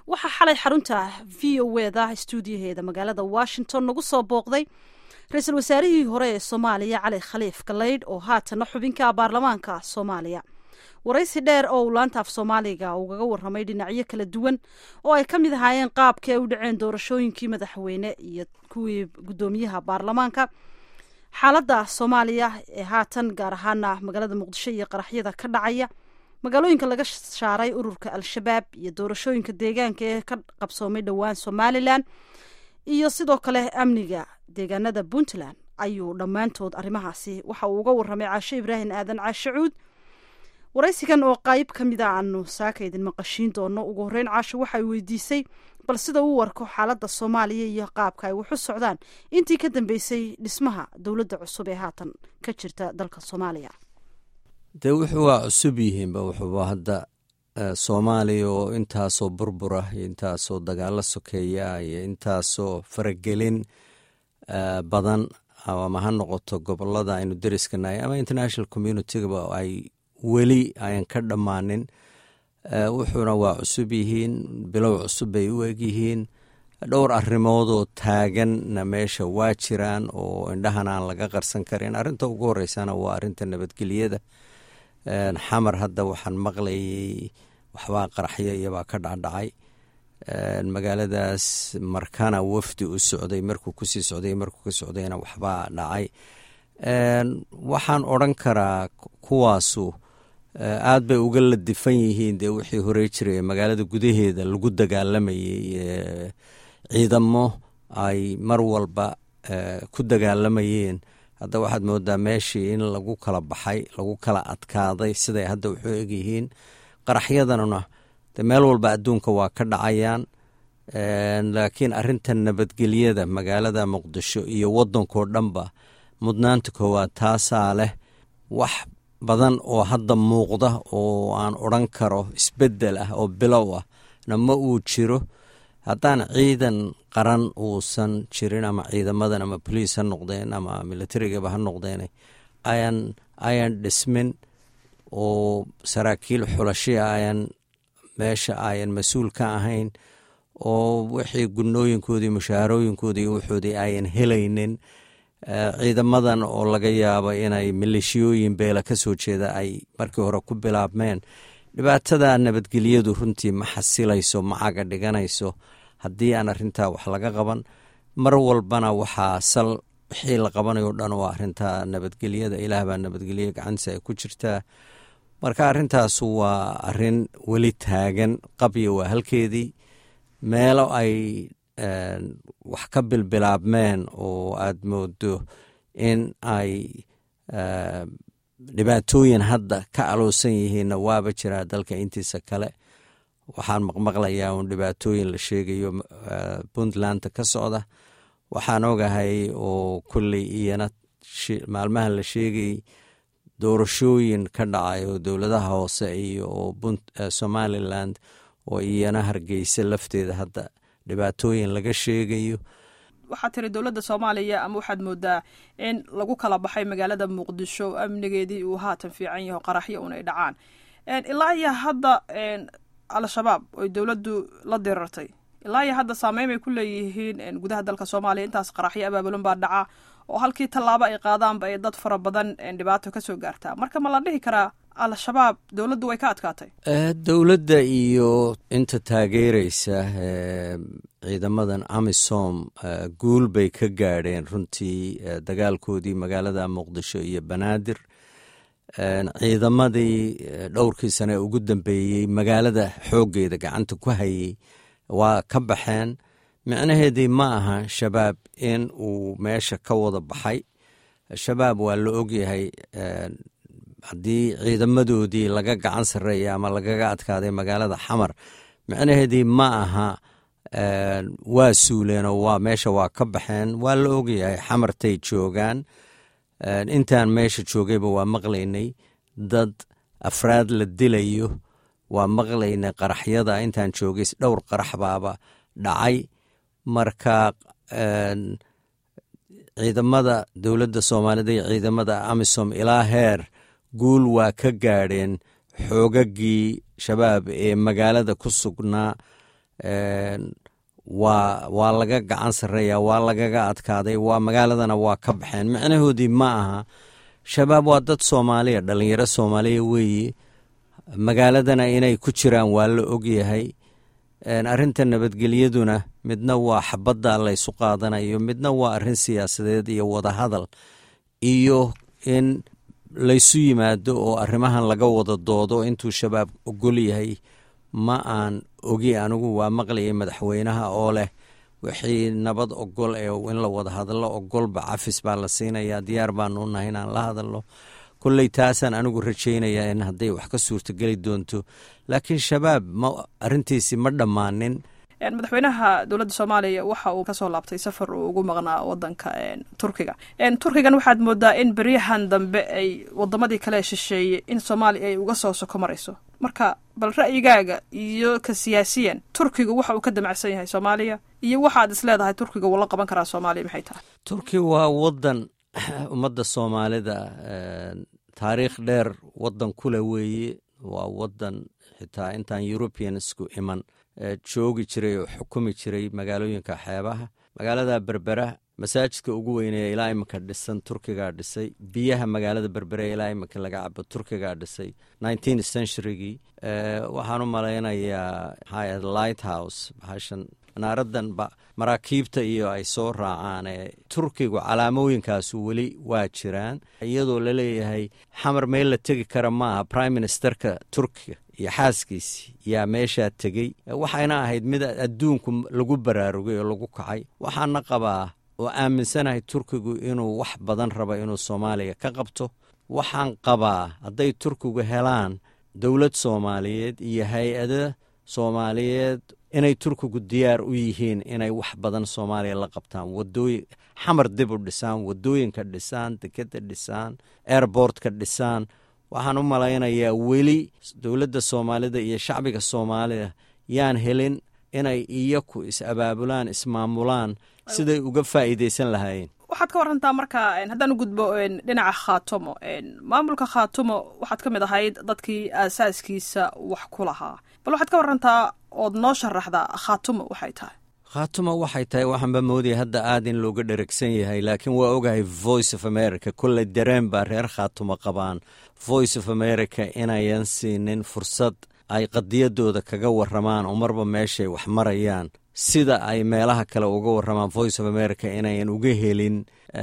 waxaa xalay xarunta v o eda stuudiyaheeda magaalada washington nagu soo booqday ra-iisul wasaarihii hore ee soomaaliya cali khaliif galeydh oo haatana xubinka baarlamaanka soomaaliya waraysi dheer oo uu laanta af soomaaliga ugaga waramay dhinacyo kala duwan oo ay ka mid ahaayeen qaabkii ay u dhaceen doorashooyinkii madaxweyne iyo kuwii guddoomiyaha baarlamaanka xaaladda soomaaliya ee haatan gaar ahaana magaalada muqdisho iyo qaraxyada ka dhacaya magaalooyinka laga shaaray ururka al-shabaab iyo doorashooyinka deegaanka ee ka qabsoomay dhowaan somalilan iyo sidoo kale amniga deegaanada puntland ayuu dhammaantood arrimahaasi waxa uu uga waramay caashe ibraahim aadan caashe cuud waraysigan oo qayb ka mida aanu saaka idin maqashiin doono ugu horreyn caasho waxay weydiisay bal sida uu warko xaaladda soomaaliya iyo qaabka ay waxu socdaan intii ka dambeysay dhismaha dowladda cusub ee haatan ka jirta dalka soomaaliya dee wuxuu waa cusub yihiinba wuxuuba hadda soomaaliya oo intaasoo burbura iyo intaasoo dagaalo sokeeya iyo intaasoo faragelin badan ama ha noqoto gobolada aynu deriskanahay ama international communitygaba ay weli ayan ka dhammaanin wuxuuna waa cusub yihiin bilow cusub bay u egyihiin dhowr arrimoodoo taaganna meesha waa jiraan oo indhahan aan laga qarsan karin arrinta ugu horeysana waa arrinta nabadgelyada xamar hadda waxaan maqlayay waxbaa qaraxyo iyobaa ka dhacdhacay magaaladaas markana wafdi u socday markuu kusii socday markuu ka socdayna waxbaa dhacay waxaan odran karaa kuwaasu aad bay uga ladifan yihiin dee wixii horey jiray magaalada gudaheeda lagu dagaalamayey ciidamo ay mar walba ku dagaalamayeen hadda waxaad moodaa meeshii in lagu kala baxay lagu kala adkaaday siday hadda wuxuu egyihiin qaraxyadanuna de meel walba adduunka waa ka dhacayaan laakiin arinta nabadgelyada magaalada muqdisho iyo wadankoo dhanba mudnaanta koowaad taasaa leh wax badan oo hadda muuqda oo aan odran karo isbedel ah oo bilow ah na ma uu jiro haddaan ciidan qaran uusan jirin ama ciidamadan ama boliis ha noqdeen ama militarigaba ha noqdeen ayan ayan dhismin oo saraakiil xulashia ayan meesha ayan mas-uul ka ahayn oo wixii gunooyinkoodii mushaharooyinkoodii wuxoodii ayan helaynin ciidamadan oo laga yaabo inay maleeshiyooyin beela ka soo jeeda ay markii hore ku bilaabmeen dhibaatada nabadgelyadu runtii ma xasilayso ma caga dhiganayso haddii aan arintaa wax laga qaban mar walbana waxaa sal wixii la qabanayo dhan waa arinta nabadgelyada ilaah baa nabadgelye gacantiisa ay ku jirtaa marka arintaasu waa arin weli taagan qabya waa halkeedii meelo ay wax ka bilbilaabmeen oo aad moodo in ay dhibaatooyin hadda ka aloosan yihiinna waaba jiraa dalka intiisa kale waxaan maqmaqlayaa uun dhibaatooyin la sheegayo puntlandta ka socda waxaan ogahay oo kolley iyana maalmahan la sheegayy doorashooyin ka dhacay oo dowladaha hoose iyo somaliland oo iyana hargeysa lafteeda hadda dhibaatooyin laga sheegayo waxaad tiri dowladda soomaaliya ama waxaad moodaa in lagu kala baxay magaalada muqdisho amnigeedii uu haatan fiican yaho qaraxyo un ay dhacaan ilaa iyo hadda al-shabaab oy dowladdu la dirartay ilaa iyo hadda saameyn bay ku leeyihiin gudaha dalka soomaaliya intaas qaraxyo abaabulin baa dhaca oo halkii tallaabo ay qaadaanba ay dad fara badan dhibaato ka soo gaartaa marka ma la dhihi karaa al-shabaab dowladdu way ka adkaatay dowladda iyo inta taageereysa ciidamadan amisom guul bay ka gaadheen runtii dagaalkoodii magaalada muqdisho iyo banaadir ciidamadii dhowrkii sane ugu dambeeyey magaalada xooggeeda gacanta ku hayey waa ka baxeen micnaheedii ma aha shabaab in uu meesha ka wada baxay shabaab waa la ogyahay haddii ciidamadoodii laga gacan sarreeya ama lagaga adkaaday magaalada xamar micnaheedii ma aha waa suuleenoo waa meesha waa ka baxeen waa la ogyahay xamartay joogaan intaan meesha joogayba waa maqlaynay dad afraad la dilayo waa maqlaynay qaraxyada intaan joogay dhowr qarax baaba dhacay marka ciidamada dowladda soomaalida iyo ciidamada amisom ilaa heer guul waa ka gaadheen xoogagii shabaab ee magaalada ku sugnaa waa waa laga gacan sarreeya waa lagaga adkaaday waa magaaladana waa ka baxeen micnahoodii ma aha shabaab waa dad soomaaliya dhalinyaro soomaaliya weeye magaaladana inay ku jiraan waa la ogyahay arrinta nabadgelyaduna midna waa xabadda laysu qaadanayo midna waa arrin siyaasadeed iyo wadahadal iyo in laysu yimaado oo arrimahan laga wada doodo intuu shabaab ogol yahay ma aan ogi anigu waa maqlayay madaxweynaha oo leh wixii nabad ogol ee in la wada hadlo ogolba cafis baa la siinayaa diyaar baanu nahay inaan la hadalno kolley taasaan anigu rajaynayaa in hadday wax ka suurtogeli doonto laakiin shabaab ma arrintiisi ma dhammaanin madaxweynaha dowladda soomaaliya waxa uu kasoo laabtay safar uu ugu maqnaa wadanka turkiga turkigan waxaad moodaa in beryahan dambe ay wadamadii kale shisheeye in soomaaliya ay uga soo soko marayso marka bal ra'yigaaga iyo ka siyaasiyan turkiga waxa uu ka damacsan yahay soomaaliya iyo waxaad is leedahay turkiga wuu la qaban karaa soomaaliya maxay tahay turki waa wadan ummadda soomaalida taariikh dheer wadan kule weeye waa wadan xitaa intaan europeansku iman joogi jiray oo xukumi jiray magaalooyinka xeebaha magaalada berbera masaajidka ugu weyneeya ilaa iminka dhisan turkigaa dhisay biyaha magaalada berbere ilaa iminka laga cabo turkigaa dhisay nineteen centurygii waxaan u malaynayaa maxaa light house bahashan manaaradan maraakiibta iyo ay soo raacaan ee turkigu calaamooyinkaasu weli waa jiraan iyadoo laleeyahay xamar meel la tegi kara maaha prime ministerka turkiga iyo xaaskiisii yaa meeshaa tegey waxayna ahayd mid adduunku lagu baraarugay oo lagu kacay waxaana qabaa oo aaminsanahay turkigu inuu wax badan rabo inuu soomaaliya ka qabto waxaan qabaa hadday turkigu helaan dowlad soomaaliyeed iyo hay-ada soomaaliyeed inay turkigu diyaar u yihiin inay wax badan soomaaliya la qabtaan wadooyin xamar dib u dhisaan wadooyinka dhisaan dekeda dhisaan airbortka dhisaan waxaan u malaynayaa weli dowladda soomaalida iyo shacbiga soomaalida yaan helin inay iyaku is-abaabulaan ismaamulaan siday uga faa'iidaysan lahaayeen waxaad ka warantaa marka haddaan u gudbo dhinaca khaatumo maamulka khaatumo waxaad ka mid ahayd dadkii aasaaskiisa wax ku lahaa bal waxaad ka warantaa ood noo sharaxdaa khaatumo waxay tahay khaatumo waxay tahay waxaanba moodaya hadda aad in looga dheragsan yahay laakiin waa ogahay voice of america kolley dareen baa reer khaatumo qabaan voice of america inayan siinin fursad ay qadiyadooda kaga waramaan oo marba meeshay wax marayaan sida ay meelaha kale uga waramaan voice of america inayan uga helin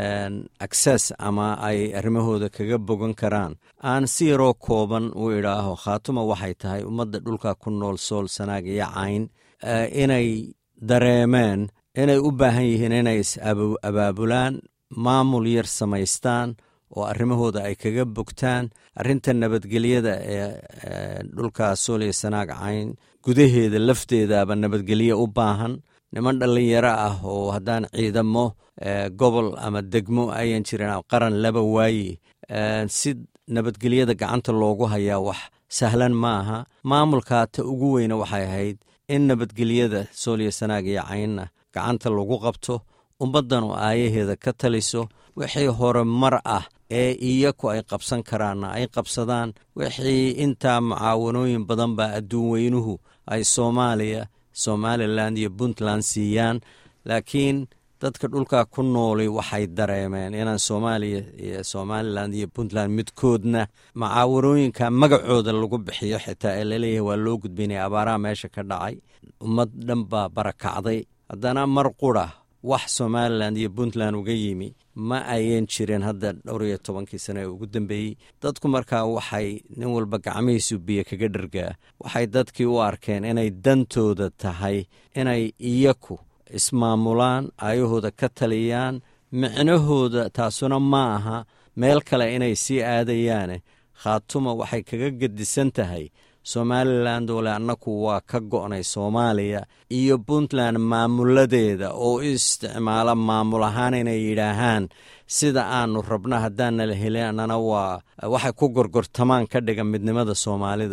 access ama ay arrimahooda kaga bogan karaan aan si yaroo kooban u idhaaho khaatuma waxay tahay ummadda dhulka ku nool sool sanaag iyo cayn inay dareemeen inay u baahan yihiin inay is abaabulaan maamul yar samaystaan oo arrimahooda ay kaga bogtaan arrinta nabadgelyada ee dhulka sool iyo sanaag cayn gudaheeda lafteedaaba nabadgelye u baahan niman dhallinyaro ah oo haddaan ciidamo gobol ama degmo ayan jirin qaran laba waaye si nabadgelyada gacanta loogu hayaa wax sahlan ma aha maamulkaa ta ugu weyne waxay ahayd in nabadgelyada sooliyo sanaag iyo caynna gacanta lagu qabto ummaddanu aayaheeda ka taliso wixii horumar ah ee iyaku ay qabsan karaanna ay qabsadaan wixii intaa mucaawanooyin badan baa adduun weynuhu ay soomaaliya somalilan iyo puntland siiyaan laakiin dadka dhulkaa ku nooli waxay dareemeen inaan soomaaliya iyo somalilan iyo puntland midkoodna mucaawanooyinka magacooda lagu bixiyo xitaa ee laleeyahay waa loo gudbinaya abaaraha meesha ka dhacay ummad dhan baa barakacday haddana mar qura wax somalilan iyo puntland uga yimi ma ayan jirin hadda dhowr iyo tobankii sano ee ugu dambeeyey dadku markaa waxay nin walba gacmihiisu biyo kaga dhargaa waxay dadkii u arkeen inay dantooda tahay inay iyaku ismaamulaan aayahooda ka taliyaan micnahooda taasuna ma aha meel kale inay sii aadayaane khaatuma waxay kaga gedisan tahay somalilan doole annaku waa ka go'nay soomaaliya iyo puntland maamuladeeda oo u isticmaala maamul ahaan inay yidhaahaan sida aanu rabno haddaanala helin annana waa waxay ku gorgortamaan ka dhiga midnimada soomaalida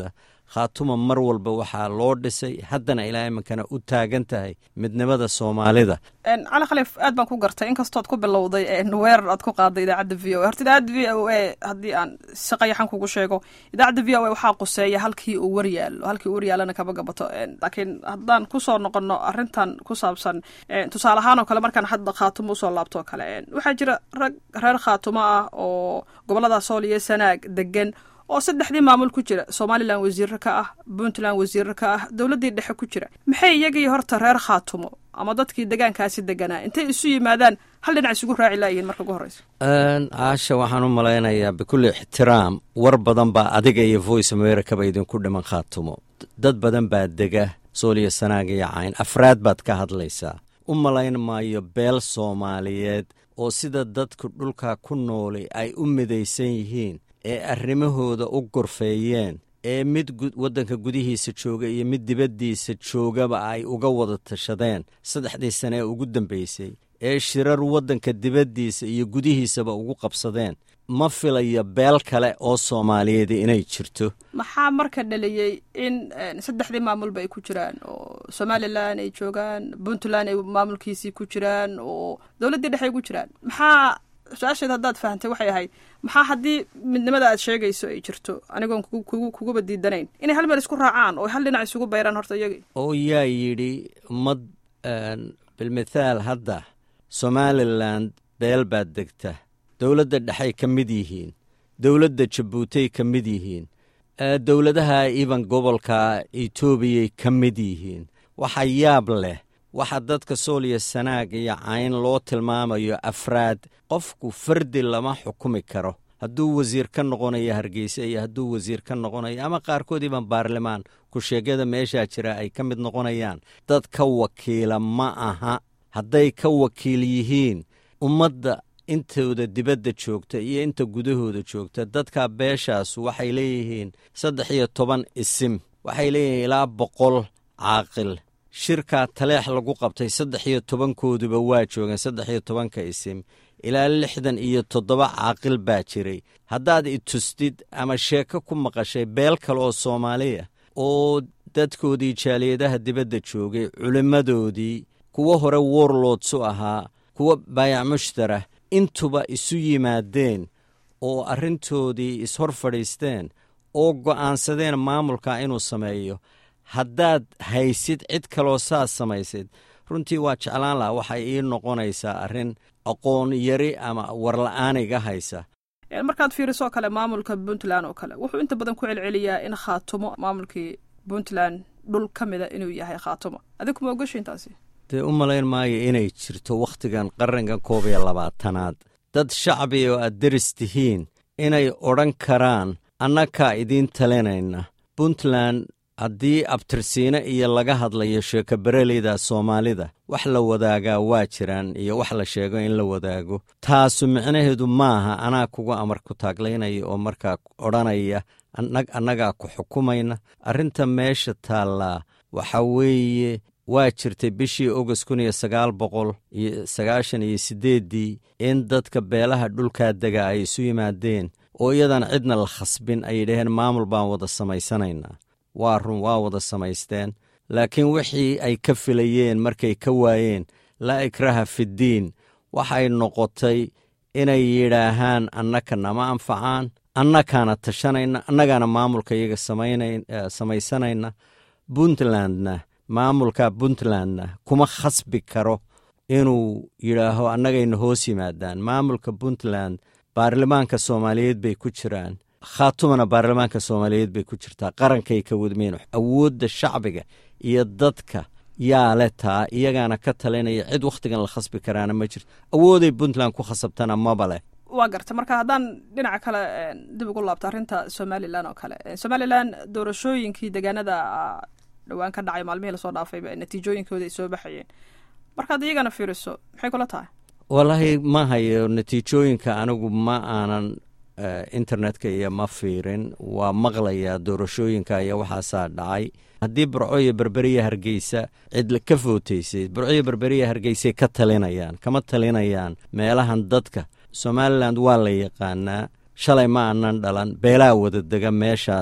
khaatuma mar walba waxaa loo dhisay haddana ilaa iminkana u taagan tahay midnimada soomaalida cali khaliif aad baan ku gartay inkastood ku bilowday weerar aad ku qaaday idaacadda v o a horta idaacadda v o a haddii aan si qayaxan kugu sheego idaacadda v o a waxaa quseeya halkii uu waryaalo halkii uu waryaalana kaba gabato laakiin haddaan kusoo noqono arrintan ku saabsan tusaale ahaan oo kale markaan hadda khaatumo usoo laabto oo kale waxaa jira rag reer khaatumo ah oo gobolada sool iyo sanaag degan oo saddexdii maamul ku jira somalilan wasiiro ka ah puntland wasiiro ka ah dowladdii dhexe ku jira maxay iyagii horta reer khaatumo ama dadkii degaankaasi deganaa intay isu yimaadaan hal dhinac isugu raaci laayihiin marka ugu horreysa caasha waxaan u malaynayaa bikulli ixtiraam war badan baa adiga iyo voice americaba idinku dhiman khaatumo dad badan baa dega sooliyo sanaag iyo cayn afraad baad ka hadlaysaa u malayn maayo beel soomaaliyeed oo sida dadku dhulkaa ku nooli ay u midaysan yihiin ee arrimahooda u gorfeeyeen ee mid waddanka gudihiisa jooga iyo mid dibaddiisa joogaba ay uga wada tashadeen saddexdii sane ee ugu dambaysay ee shirar waddanka dibaddiisa iyo gudihiisaba ugu qabsadeen ma filayo beel kale oo soomaaliyeed inay jirto maxaa marka dhaliyey in saddexdii maamulba ay ku jiraan oo somalilan ay joogaan puntland ay maamulkiisii ku jiraan oo dowladdii dhexe ay ku jiraan maxaa su-aasheed haddaad fahamtay waxay ahayd maxaa haddii midnimada aad sheegayso ay jirto anigoon kuguba diidanayn inay hal meel isku raacaan oo hal dhinac isugu bayraan horta iyagii oo yaa yidhi ummad bilmithaal hadda somalilan beel baad degta dowladda dhexay ka mid yihiin dowladda jabuutay ka mid yihiin dowladaha iban gobolka etoobiyay ka mid yihiin waxa yaab leh waxa dadka sooliya sanaag iyo cayn loo tilmaamayo afraad qofku fardi lama xukumi karo hadduu wasiir ka noqonayo hargeysa iyo hadduu wasiir ka noqonayo ama qaarkood iban baarlamaan ku-sheegyada meeshaa jira ay ka mid noqonayaan dad ka wakiila ma aha hadday ka wakiil yihiin ummadda intooda dibadda joogta iyo inta gudahooda joogta dadka beeshaas waxay leeyihiin saddex iyo toban isim waxay leeyihiin ilaa boqol caaqil shirkaa taleex lagu qabtay saddex iyo tobankooduba waa joogeen saddex iyo tobanka isim ilaa lixdan iyo toddoba caaqil baa jiray haddaad itustid ama sheeko ku maqashay beel kale oo soomaaliya oo dadkoodii jaaliyadaha dibadda joogay culimmadoodii kuwo hore worlodsu ahaa kuwo baayac mushtara intuba isu yimaadeen oo arrintoodii ishor fadhiisteen oo go'aansadeen maamulka inuu sameeyo haddaad haysid cid kaloo saas samaysid runtii waa jeclaan laha waxay ii noqonaysaa arrin aqoon yari ama warla'aan iga haysa markaad fiiriso kale maamulka puntland oo kale wuxuu inta badan ku celceliyaa in khaatumo maamulkii puntland dhul ka mida inuu yahay khaatumo adig kuma ogasha intaasi dee u malayn maayo inay jirto wakhtigan qarnigan koob iyo labaatanaad dad shacbi oo aad deris tihiin inay odhan karaan annakaa idiin talinayna puntland haddii abtirsiine iyo laga hadlayo sheeko bereleyda soomaalida wax la wadaagaa waa jiraan iyo wax la sheego in la wadaago taasu micnaheedu maaha anaa kuga amar ku taaglaynaya oo markaa odhanaya annagaa ku xukumayna arrinta meesha taallaa waxa weeye waa jirtay bishii ogost kun iyo sagaal boqol iyo sagaashan iyo siddeeddii in dadka beelaha dhulkaa dega ay isu yimaadeen oo iyadan cidna la khasbin ay dhaheen maamul baan wada samaysanaynaa waa run waa wada samaysteen laakiin wixii ay ka filayeen markay ka waayeen laa ikraha fiddiin waxay noqotay inay yidhaahaan annaka nama anfacaan annakaana tashanayna annagaana maamulka iyaga samaysanayna puntlandna maamulka puntlandna kuma khasbi karo inuu yidhaaho annagayna hoos yimaadaan maamulka puntland baarlamaanka soomaaliyeed bay ku jiraan khaatumana baarlamaanka soomaaliyeed bay ku jirtaa qarankay ka wadmeen awoodda shacbiga iyo dadka yaa le taa iyagaana ka talinaya cid wakhtigan la khasbi karaana ma jirto awooday puntland ku khasabtana maba leh waa garta marka haddaan dhinaca kale dib ugu laabto arrinta somalilan oo kale somalilan doorashooyinkii degaanada dhowaan ka dhacay maalmihii lasoo dhaafayba natiijooyinkooda ay soo baxayeen markaad iyagana fiiriso maxay kula tahay wallaahi ma hayo natiijooyinka anigu ma aanan internetka iyo ma fiirin waa maqlayaa doorashooyinka iyo waxaasaa dhacay haddii burco iyo berberiya hargeysa cid ka footeysay burco iyo berberiya hargeysay ka talinayaan kama talinayaan meelahan dadka somalilan waa la yaqaanaa shalay ma aanan dhalan beelaa wada dega meeshaas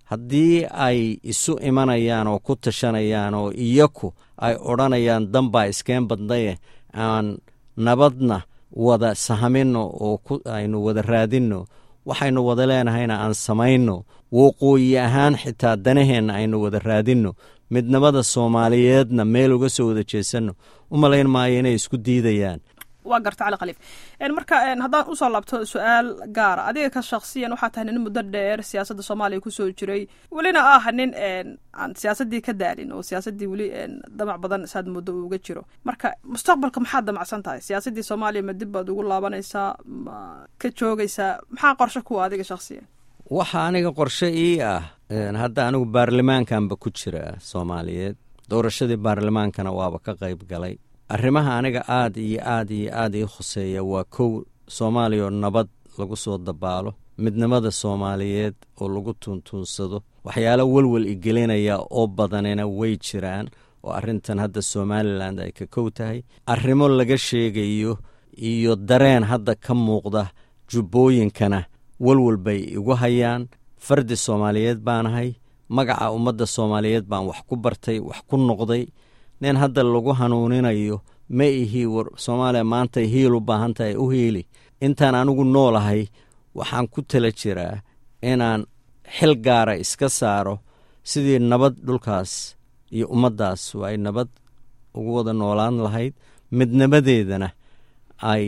haddii ay isu imanayaan oo ku tashanayaan oo iyaku ay odhanayaan danbaa iskeen badnaye aan nabadna wada sahaminno oo aynu wada raadinno waxaynu wada leenahayna aan samayno waqooyi ahaan xitaa danaheenna aynu wada raadinno midnimada soomaaliyeedna meel uga soo wada jeesanno u malayn maayo inay isku diidayaan waa garta cali khaliif marka haddaan usoo laabto su-aal gaara adiga ka shaksiyan waxaa tahay nin muddo dheer siyaasadda soomaaliya kusoo jiray welina ah nin aan siyaasaddii ka daalin oo siyaasaddii weli damac badan saad muddo uuga jiro marka mustaqbalka maxaad damacsan tahay siyaasaddii soomaaliya ma dib baad ugu laabanaysaa ma ka joogaysaa maxaa qorshe kuwa adiga shaksiyan waxa aniga qorshe ii ah hadda anigu baarlamaankanba ku jira soomaaliyeed doorashadii baarlamaankana waaba ka qayb galay arrimaha aniga aad iyo aad iyo aad ii khuseeya waa kow soomaaliya oo nabad lagu soo dabaalo midnimada soomaaliyeed oo lagu tuuntuunsado waxyaalo welwel igelinaya oo badanina way jiraan oo arrintan hadda somalilan ay ka kow tahay arrimo laga sheegayo iyo dareen hadda ka muuqda jubbooyinkana welwel bay igu hayaan fardi soomaaliyeed baanahay magaca ummadda soomaaliyeed baan wax ku bartay wax ku noqday nin hadda lagu hanuuninayo ma ihii war soomaaliya maanta hiil u baahan tahay u hiili intaan anigu noolahay waxaan ku tala jiraa inaan xil gaara iska saaro sidii nabad dhulkaas iyo ummaddaas ay nabad ugu wada noolaan lahayd midnimadeedana ay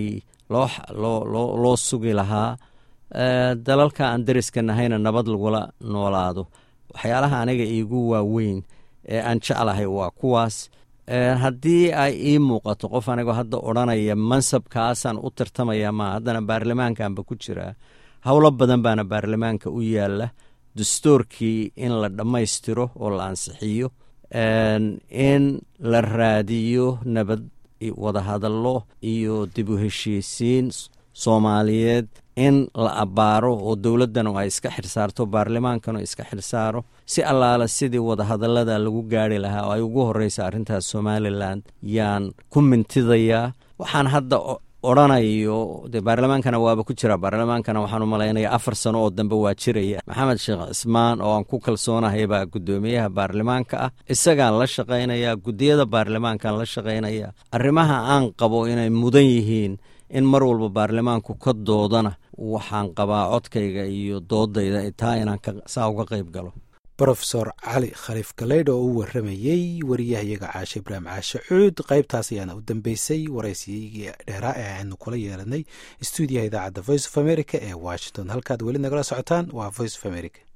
loo sugi lahaa dalalka aan dariska nahayna nabad lagula noolaado waxyaalaha aniga iigu waaweyn ee aan jeclahay waa kuwaas haddii ay ii muuqato qof anigoo hadda odhanaya mansabkaasaan u tartamaya maa haddana baarlamaankanba ku jiraa howlo badan baana baarlamaanka u yaalla dastuurkii in la dhammaystiro oo la ansixiyo in la raadiyo nabad wadahadallo iyo dib u heshiisiin soomaaliyeed in la abbaaro oo dowladdanu ay iska xirsaarto baarlamaankanu iska xirsaaro si allaala sidii wadahadallada lagu gaari lahaa oo ay ugu horreysa arrintaas somalilan yaan ku mintidayaa waxaan hadda odhanayo dee baarlamaankana waaba ku jira baarlamaankana waxaan u malaynaya afar sano oo dambe waa jiraya maxamed sheekh cismaan oo aan ku kalsoonahay baa guddoomiyaha baarlamaanka ah isagaan la shaqaynaya guddiyada baarlamaankaan la shaqaynaya arrimaha aan qabo inay mudan yihiin in mar walba baarlamaanku ka doodana waxaan qabaa codkayga iyo doodayda taa inaan saa uga qayb galo brofesor cali khaliif galeydh oo u waramayey wariyahayaga caashe ibraahim caashe cuud qaybtaas ayaana u dambeysay waraysigii dheeraa ee aanu kula yeelanay stuudiyaha idaacadda voice of america ee washington halkaad weli nagala socotaan waa voice of america